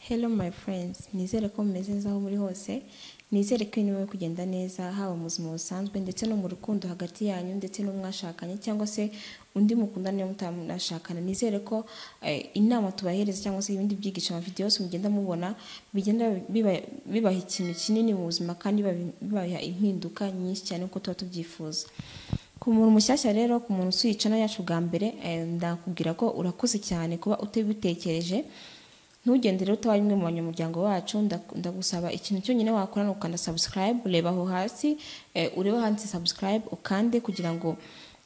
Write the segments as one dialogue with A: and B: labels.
A: Hello my friends, nizere ko mumeze neza aho muri hose, nizere ko ibintu birimo kugenda neza haba mu buzima busanzwe ndetse no mu rukundo hagati yanyu ndetse n'umwashakanye cyangwa se undi mukundana niyo mutanashakana, nizere ko eh, inama tubahereza cyangwa se ibindi byigisho amavidewo yose mugenda mubona bigenda biba- bibaha ikintu kinini mu buzima kandi biba- bibaha impinduka nyinshi cyane nk'uko tuba tubyifuza. Ku muntu mushyashya rero ku muntu usuye yacu bwa mbere eh, ndakubwira ko urakoze cyane kuba utabitekereje ntugendere utaba umwe mu banyamuryango bacu nda- ndagusaba ikintu cyonyine wakora ni ukanda subscribe ureba aho hasi eh, urebe handitse subscribe ukande kugira ngo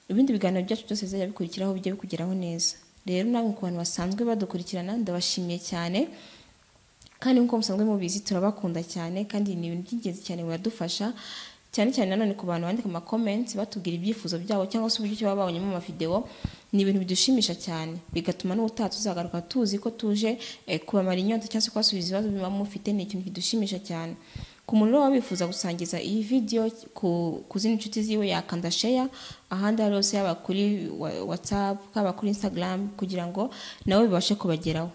A: ibindi biganiro byacu byose bizajya bikurikiraho bijye bikugeraho neza rero namwe ku bantu basanzwe badukurikirana ndabashimiye cyane kandi nk'uko musanzwe mubizi turabakunda cyane kandi ni ibintu by'ingenzi cyane biradufasha cyane cyane nanone ku bantu bandika amakomenti batubwira ibyifuzo byabo cyangwa se uburyo ki baba babonyemo amavidewo ni ibintu bidushimisha cyane bigatuma n'ubutaha tuzagaruka tuzi ko tuje eh, kubamara inyota cyangwa se kubasubiza ibibazo biba mufite ni ikintu kidushimisha cyane ku muntu rero waba wifuza gusangiza iyi video ku, ku zindi nshuti ziwe yakanda share ahandi aho ari hose yaba kuri wa- whatsapp yaba kuri instagram kugira ngo nabo bibashe kubageraho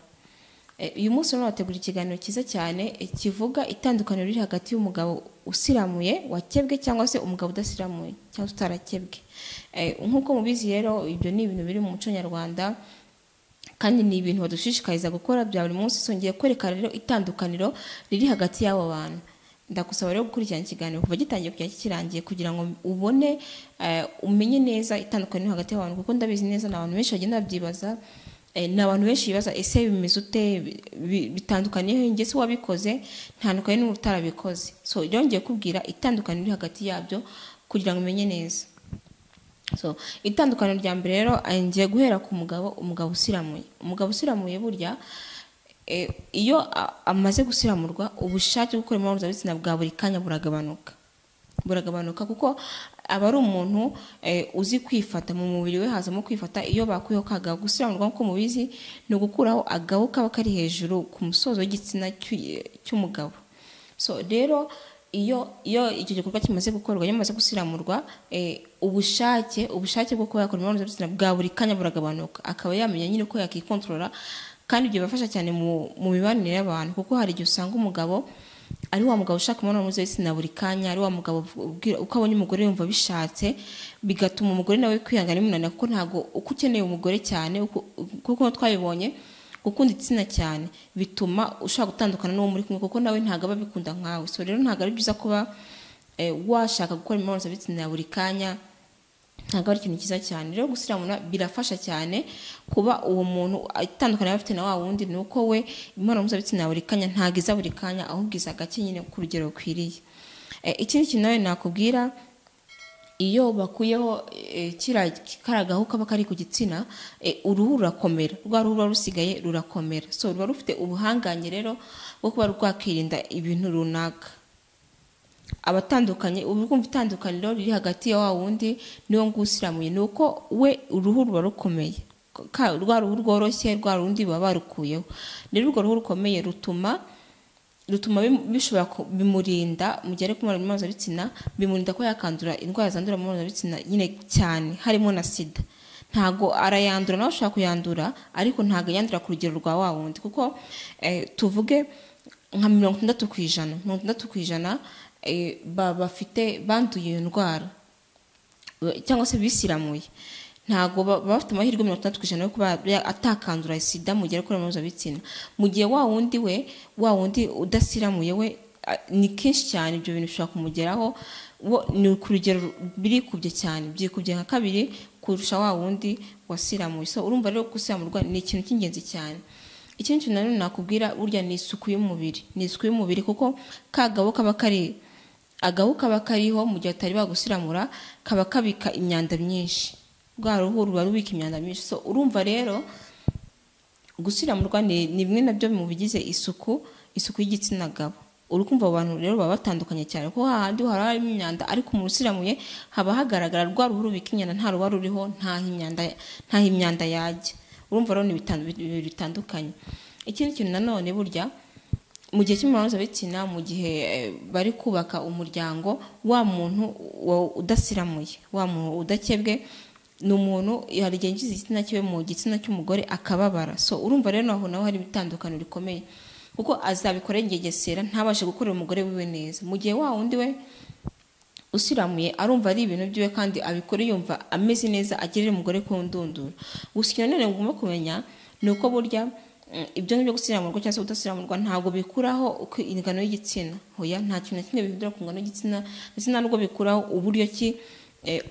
A: Eh, uyu munsi rero bategura ikiganiro cyiza cyane eh, kivuga itandukaniro riri hagati y'umugabo usiramuye wakebwe cyangwa se umugabo udasiramuye cyangwa se utarakebwe Eh, nk'uko mubizi rero ibyo ni ibintu biri mu muco nyarwanda kandi ni ibintu badushishikariza gukora bya buri munsi songeye kwereka rero itandukaniro riri hagati y'abo bantu ndagusaba rero gukurikirana ikiganiro kuva gitangiye kugera kikirangiye kugira ngo ubone eh, umenye neza itandukaniro hagati y'abantu kuko ndabizi neza ni abantu benshi bagenda babyibaza Eh, ni abantu benshi bibaza ese bimeze ute Bi- bi- bitandukanye he? njye se wabikoze ntandukanye n'utarabikoze so rero ngiye kubwira itandukaniro riri hagati yabyo kugira ngo umenye neza so itandukaniro rya mbere rero eh, ngiye guhera ku mugabo umugabo usiramuye umugabo usiramuye burya eh, iyo a- amaze gusiramurwa ubushake bwo gukora imibonano mpuzabitsina bwa buri kanya buragabanuka buragabanuka kuko aba ari umuntu eh, uzi kwifata mu mubiri we hazamo kwifata iyo bakuyeho kagahu gusiramurwa nk'uko mubizi ni ugukuraho agahu kaba kari hejuru ku musozo w'igitsina cy'u- cy'umugabo so rero iyo iyo icyo gikorwa kimaze gukorwa iyo amaze gusiramurwa eh, ubushake ubushake bwo kuba yakora imibonano mpuzabitsina bwa buri kanya buragabanuka akaba yamenya nyine uko yakikontorora kandi ibyo bibafasha cyane mu, mu mibanire y'abantu kuko hari igihe usanga umugabo ari wa mugabo ushaka umubonano mpuzabitsina buri kanya ari wa mugabo ubwira- uko abonye umugore yumva bishatse bigatuma umugore nawe kwihangana bimunanira kuko ntabwo uko ukeneye umugore cyane uko- kuko twabibonye gukunda igitsina cyane bituma ushobora gutandukana n'uwo muri kumwe kuko nawe ntabwo aba abikunda nkawe so rero ntabwo ari byiza kuba eh, washaka gukora imibonano mpuzabitsina buri kanya ntabwo ari ikintu cyiza cyane rero gusiramura birafasha cyane kuba uwo muntu itandukanye afite na wa wundi ni uko we imibonano mpuzabitsina buri kanya ntabwo iza buri kanya ahubwo iza gake nyine ku rugero rukwiriye Eh, ikindi kintu nawe nakubwira iyo bakuyeho eh, kiriya karagahu kaba kari ku gitsina eh, uruhu rurakomera rwa ruhu ruba rusigaye rurakomera so ruba rufite ubuhangange rero bwo kuba rwakirinda ibintu runaka abatandukanye uba urumva itandukaniro riri hagati ya wa wundi niwo nguwo usiramuye ni uko we uruhu ruba rukomeye Ka- rwa ruhu rworoshye rwa rundi baba barukuyeho rero urwo ruhu rukomeye rutuma rutuma bimu- bishobora ku- bimurinda mu gihe ari kumara mpuzabitsina bimurinda ko yakandura indwara zandura mu mpuzabitsina nyine cyane harimo na sida ntago arayandura nawe ashobora kuyandura ariko ntago yandura ku rugero rwa wa wundi kuko eh, tuvuge nka mirongo itandatu ku ijana mirongo itandatu ku ijana eh, ba- bafite banduye iyo ndwara cyangwa se bisiramuye ntabwo ba- baba bafite amahirwe mirongo itandatu ku ijana yo kuba ya- atakandura sida mu gihe akora imibonano bitsina mu gihe wa wundi we wa wundi udasiramuye we a- ni kenshi cyane ibyo bintu bishobora kumugeraho wo ni ku rugero birikubye cyane byikubye nka kabiri kurusha wa wundi wasiramuye so urumva rero gusiramurwa ni ikintu cy'ingenzi cyane ikindi kintu nanone nakubwira burya ni isuku y'umubiri ni isuku y'umubiri kuko kagabo kaba kari agahu kaba kariho mu gihe batari bagusiramura kaba kabika imyanda myinshi rwa ruhu ruba rubika imyanda myinshi so urumva rero gusiramurwa ni ni bimwe nabyo mu bigize isuku isuku y'igitsina gabo uri kumva abo bantu rero baba batandukanye cyane kuko hahandi haba harimo imyanda ariko umuntu usiramuye haba hagaragara rwa ruhu rubika imyanda nta ruba ruriho ntaho imyanda ntaho imyanda yajya urumva rero ni bitan- bibiri bitandukanye ikindi kintu nanone burya mu gihe cy'imibonano mpuzabitsina mu gihe eh, bari kubaka umuryango wa muntu wa- udasiramuye wa muntu udakebwe ni umuntu hari igihe yinjiza igitsina kiwe mu gitsina cy'umugore akababara so urumva rero aho naho hari ibitandukano rikomeye kuko azabikora yigengesera ntabashe gukorera umugore wiwe neza mu gihe wa wundi we usiramuye arumva ari ibintu byiwe kandi abikora yumva ameze neza agirira umugore ku ndunduro gusa ikintu nanone ngomba kumenya ni uko burya ibyo ngibyo gusiramurwa cyangwa se kudasiramurwa ntabwo bikuraho uko ingano y'igitsina hoya nta kintu na kimwe bihindura ku ngano y'igitsina ndetse ntabwo bikuraho uburyo ki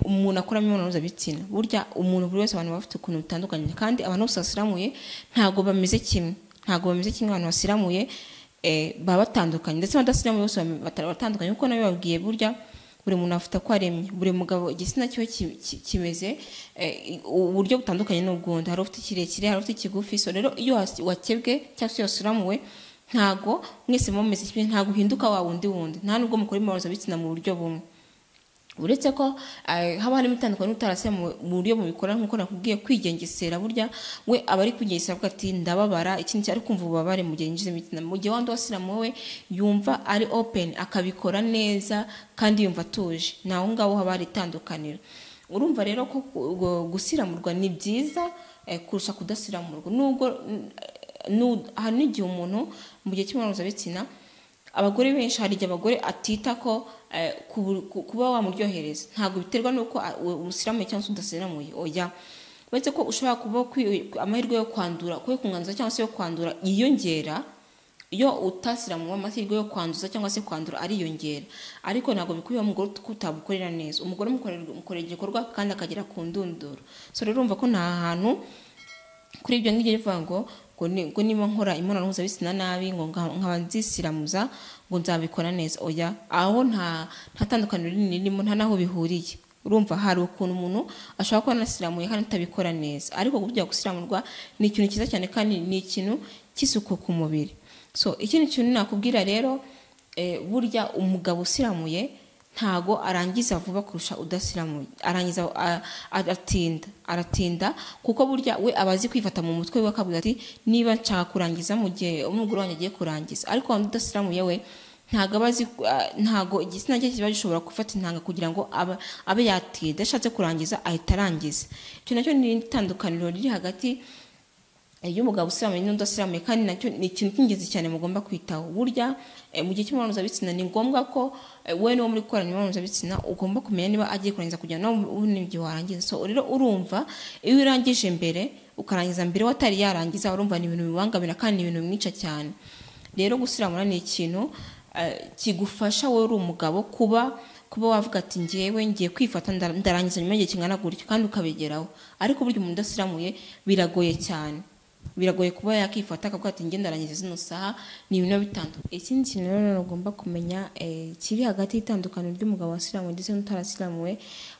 A: umuntu akoramo imibonano mpuzabitsina burya umuntu buri wese abantu baba bafite ukuntu bitandukanye kandi abantu bose basiramuye ntabwo bameze kimwe ntabwo bameze kimwe abantu basiramuye baba batandukanye ndetse abadasiramuye bose batandukanye kuko nabo babwiye burya buri muntu afite ako aremye buri mugabo igitsina cyo kimeze uburyo butandukanye n'ubwundi hari ufite kirekire hari ufite ikigufi so rero iyo wakebwe cyangwa se wasiramuwe ntabwo mwese mumeze kimwe ntabwo uhinduka wa wundi wundi nta nubwo mukora imibonano mpuzabitsina mu buryo bumwe uretse ko haba harimo itandukanye n'utarasira mu buryo bubikora nk'uko nakubwiye kwigengesera burya we aba ari kwigengesera avuga ati ndababara ikindi cyari kumva ububabare mu gihe yinjiza imitima mu gihe wandi wasiramu we yumva ari open akabikora neza kandi yumva atuje ni aho ngaho haba hari itandukaniro urumva rero ko gusiramurwa ni byiza kurusha kudasiramurwa nubwo hari n'igihe umuntu mu gihe cy'imibonano mpuzabitsina abagore benshi hari igihe abagore atita ko kuba wamuryohereza ntabwo biterwa n'uko umusiramuye cyangwa se udasiramuye oya uretse ko ushobora kuba amahirwe yo kwandura kuba kunganza cyangwa se yo kwandura yiyongera iyo utasiramuwe amahirwe yo kwanduza cyangwa se kwandura ariyongera ariko ntabwo bikubiye umugore utamukorera neza umugore umukorera igikorwa kandi akagera ku ndunduro so rero urumva ko nta hantu kuri ibyo ngibyo bivuga ngo ngo niba nkora imibonano mpuzabitsina nabi ngo nkaba nzisiramuza ngo nzabikora neza oya aho nta tandukaniro rinini ririmo nta n'aho bihuriye urumva hari ukuntu umuntu ashobora kuba anasiramuye kandi atabikora neza ariko kujya gusiramurwa ni ikintu cyiza cyane kandi ni ikintu cy'isuku ku mubiri so ikindi kintu nakubwira rero burya umugabo usiramuye ntago arangiza vuba kurusha udasiramuye arangiza aratinda aratinda kuko burya we abazi kwifata mu mutwe we akavuga ati niba nshaka kurangiza mu gihe umugore wanjye agiye kurangiza ariko wanda udasiramuye we ntago abazi ntago igitsina cye kiba gishobora gufata intanga kugira ngo abe yatinda ashatse kurangiza ahita arangiza icyo nacyo ni itandukaniro riri hagati iyo umugabo usiramuye n'udasiramuye kandi nacyo ni ikintu cy'ingenzi cyane mugomba kwitaho burya mu gihe cy'imibonano mpuzabitsina ni ngombwa ko we n'uwo muri gukorana imibonano mpuzabitsina ugomba kumenya niba agiye kurangiza kugira ngo ubone igihe warangiza so rero urumva iyo urangije mbere ukarangiza mbere watari yarangiza urumva ni ibintu bibangamira kandi ni ibintu bimwica cyane rero gusiramura ni ikintu kigufasha wowe uri umugabo kuba kuba wavuga ati ngewe ngiye kwifata ndarangiza nyuma y'igihe kingana gutyo kandi ukabigeraho ariko burya umuntu udasiramuye biragoye cyane biragoye kuba yakifata akavuga ati ngenda arangiza zino saha ni ibintu bitandukanye ikindi kintu rero ugomba kumenya kiri hagati y'itandukano ry'umugabo wasiramuwe ndetse n'utarasiramuwe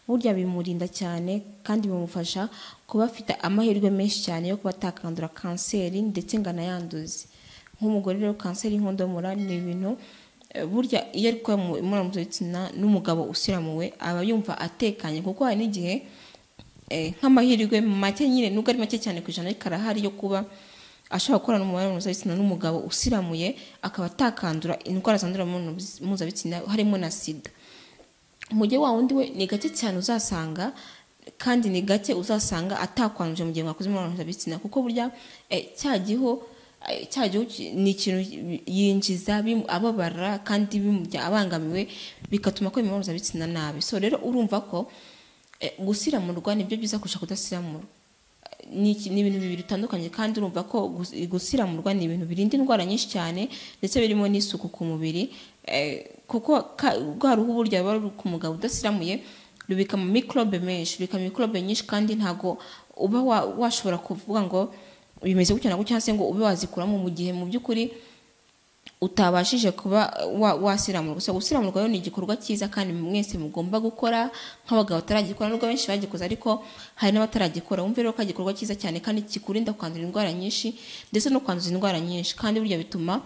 A: burya bimurinda cyane kandi bimufasha kuba afite amahirwe menshi cyane yo kuba atakandura kanseri ndetse ngo anayanduze nk'umugore rero kanseri y'inkondo y'umura ni ibintu burya iyo ari gukora imibonano mpuzabitsina n'umugabo usiramuwe aba yumva atekanye kuko hari n'igihe nk'amahirwe make nyine nubwo ari make cyane ku ijana ariko arahari yo kuba ashobora gukorana umubare mpuzabitsina n'umugabo usiramuye akaba atakandura indwara zandurira mu mpuzabitsina harimo na sida mu gihe wa wundi we ni gake cyane uzasanga kandi ni gake uzasanga atakwanduje mu gihe mwakoze imibonano mpuzabitsina kuko burya cya gihu cya gihu ni ikintu yinjiza ababara kandi bimujya abangamiwe bigatuma akora imibonano mpuzabitsina nabi so rero urumva ko gusiramurwa ni byo byiza kurusha kudasiramurwa ni ibintu bibiri bitandukanye kandi urumva ko gusiramurwa ni ibintu birinda indwara nyinshi cyane ndetse birimo n'isuku ku mubiri kuko rwa ruhu burya ruba ruri ku mugabo udasiramuye rubika mu mikorobe menshi rubika mikorobe nyinshi kandi ntabwo uba washobora kuvuga ngo bimeze gutya na gutya se ngo ube wazikuramo mu gihe mu by'ukuri utabashije kuba wasiramurwa gusa gusiramurwa rero ni igikorwa cyiza kandi mwese mugomba gukora nk'abagabo bataragikora nubwo benshi bagikoze ariko hari n'abataragikora wumve rero ko ari igikorwa cyiza cyane kandi kikurinda kwandura indwara nyinshi ndetse no kwanduza indwara nyinshi kandi burya bituma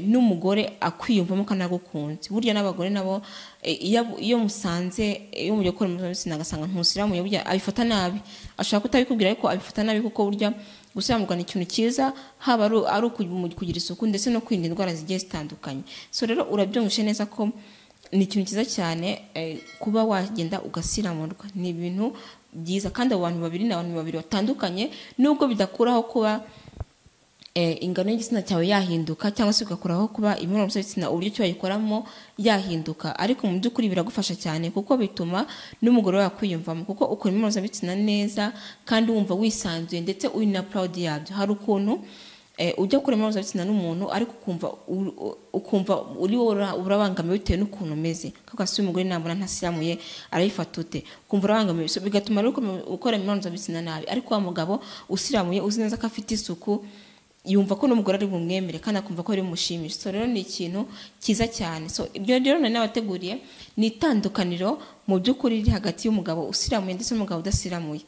A: n'umugore akwiyumvamo kandi agukunze burya n'abagore nabo iyo musanze iyo mugiye gukora mpuzabitsina agasanga ntusiramuye burya abifata nabi ashobora kutabikubwira ariko abifata nabi kuko burya gusiramurwa ni ikintu cyiza haba ari ukugira isuku ndetse no kwirinda indwara zigiye zitandukanye so rero urabyumvishe neza ko ni ikintu cyiza cyane kuba wagenda ugasiramurwa ni ibintu byiza kandi abo bantu babiri ni abantu babiri batandukanye nubwo bidakuraho kuba eh, ingano y'igitsina cyawe yahinduka cyangwa se ugakuraho kuba imibonano mpuzabitsina uburyo ki wayikoramo yahinduka ariko mu by'ukuri biragufasha cyane kuko bituma n'umugore wawe akwiyumvamo kuko ukora imibonano mpuzabitsina neza kandi wumva wisanzuye ndetse uri na proud yabyo hari ukuntu eh, ujya gukora imibonano mpuzabitsina n'umuntu ariko ukumva ur- u- ukumva uri wowe ura- urabangamiwe bitewe n'ukuntu umeze kuko si umugore nambona ntasiramuye arayifata ute ukumva urabangamiwe So, bigatuma rero ukome- ukora imibonano mpuzabitsina nabi ariko wa mugabo usiramuye uzi neza ko afite isuku yumva ko n'umugore ari bumwemere kandi akumva ko ari bumushimishe so rero ni ikintu cyiza cyane so ibyo rero nari nabateguriye ni itandukaniro mu by'ukuri riri hagati y'umugabo usiramuye ndetse n'umugabo udasiramuye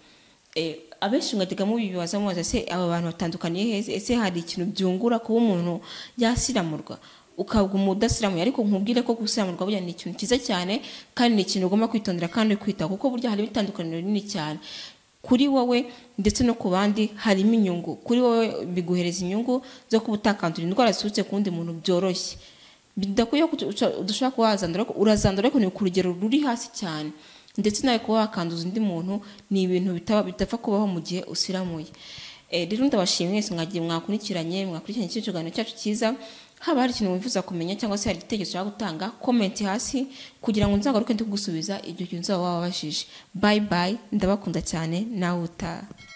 A: Eh, abenshi mwajyaga mubibaza mubaza se aba bantu batandukaniye heza ese hari ikintu byungura kuba umuntu yasiramurwa ukaba umudasiramuye ariko nkubwire ko gusiramurwa burya ni ikintu cyiza cyane kandi ni ikintu ugomba kwitondera kandi kwitaho kuko burya harimo itandukaniro rinini cyane kuri wowe ndetse no ku bandi harimo inyungu kuri wowe biguhereza inyungu zo kuba utakandura indwara ziturutse ku wundi muntu byoroshye bidakwiye ko uca- udashobora kuba wazandura ariko urazandura ariko ni ku rugero ruri hasi cyane ndetse nawe kuba wakanduza undi muntu ni ibintu bitaba- bidapfa kubaho mu gihe usiramuye Eh, rero ndabashimye mwese mwagiye mwakurikiranye mwakurikiranye iki kiganiro cyacu cyiza haba hari ikintu wifuza kumenya cyangwa se hari igitekerezo ushaka gutanga komenti hasi kugira ngo nzagaruke ndi kugusubiza igihe nzaba wababajije bayi bayi ndabakunda cyane nawe utaha